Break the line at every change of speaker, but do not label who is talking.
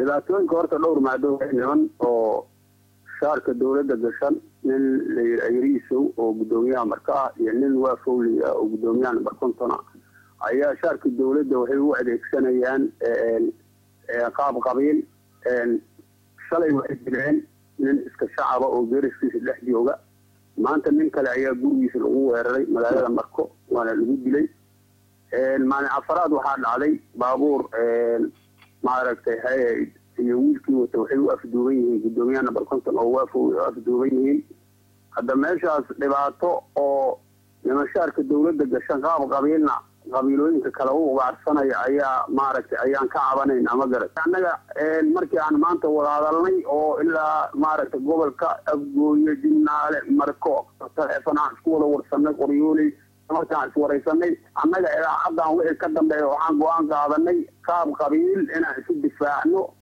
dhibaatooyinka horta dhowr maado niman oo shaarka dawladda gashan nin layidhi ayriisow oo guddoomiyaha marka ah iyo nin waafowli ah oo guddoomiyaha namber kontona ayaa shaarka dawladda waxay u adeegsanayaan qaab qabiil shalay waxay jireen nin iska shacaba oo geeriskiisa dhex jooga maanta nin kale ayaa gurigiisa lagu weeraray magaalada marko waana lagu dilay maalin afaraad waxaa dhacday baabuur maaragtay hay iyo wiilkii wata waxay u afduuban yihiin guddoomiyaha number conton oo waafow u afduuban yihiin hadda meeshaas dhibaato oo nimanshaarka dawladda gashan qaab qabiilna qabiilooyinka kale u ugaarsanaya ayaa maaragtay ayaan ka cabanayna ma garat annaga markii aan maanta wadahadalnay oo ilaa maaragtay gobolka afgooye jimnaale marko taleefon aan isku wada warsanay qoryooley markaan iswaraysanay annaga idaacaddan wixii ka dambeeya waxaan go-aan qaadanay qaab qabiil inaan isu difaacno